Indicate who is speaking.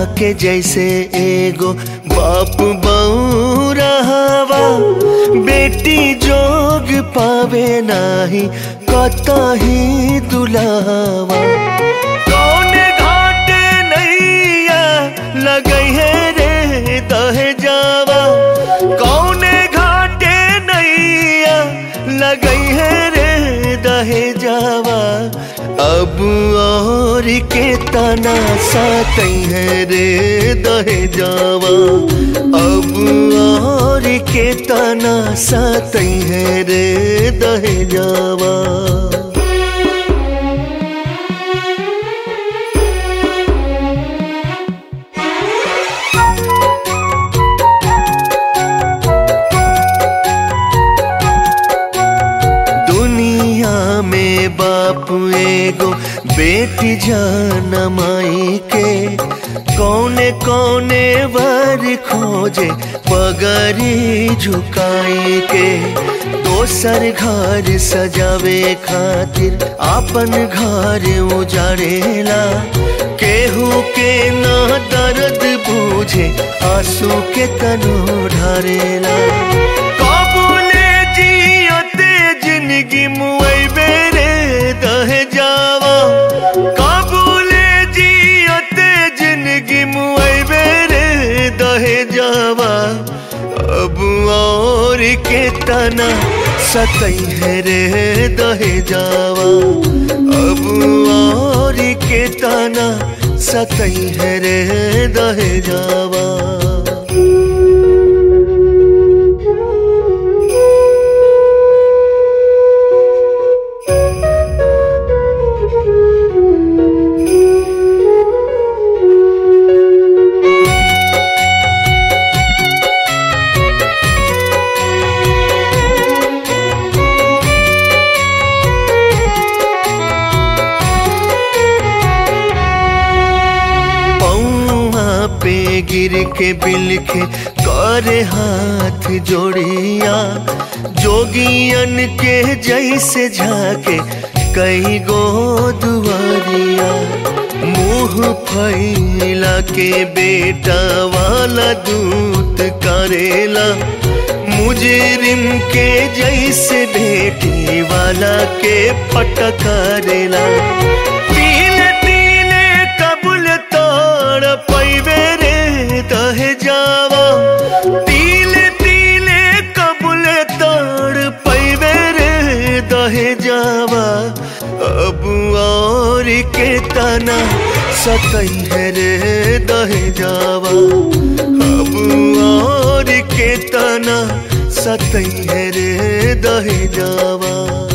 Speaker 1: के जैसे एगो बाप बऊ रहवा बेटी जोग पावे नाही कतही दुलावा कौन घाटे नैया लगई है रे दहे जावा कौन घाटे नैया लगई है रे दहे जावा अब और के तना सातई है रे दहे जावा अब और के तना सातई है रे दहे जावा दुनिया में बाप एगो बेटी जान माई के कौने कौने वर खोजे पगरी झुकाई के दोसर घर सजावे खातिर आपन घर उजाड़ेला केहू के ना दर्द बूझे आंसू के तनो ढारेला काबुले जियते जिंदगी मुई बेरे दहे जावा काबुले जियते जिंदगी मुई बेरे दहे जावा अब और के तना सतई है रे दहे जावा अब और के तना सतई है रे दहे जावा पौआ पे गिर के बिलखे करे हाथ जोड़िया जोगियन के जैसे झाके कई गो दुआरिया मुंह फैला के बेटा वाला दूत करेला मुजरिम के जैसे बेटी वाला के पटकारेला पीले पीले कबूल तोड़ पैबे रे दहे जावा पीले पीले कबूल तोड़ पैबे रे दहे जावा अब और के तना सतई है रे दहे जावा अब और के तना सतई है रे दहे जावा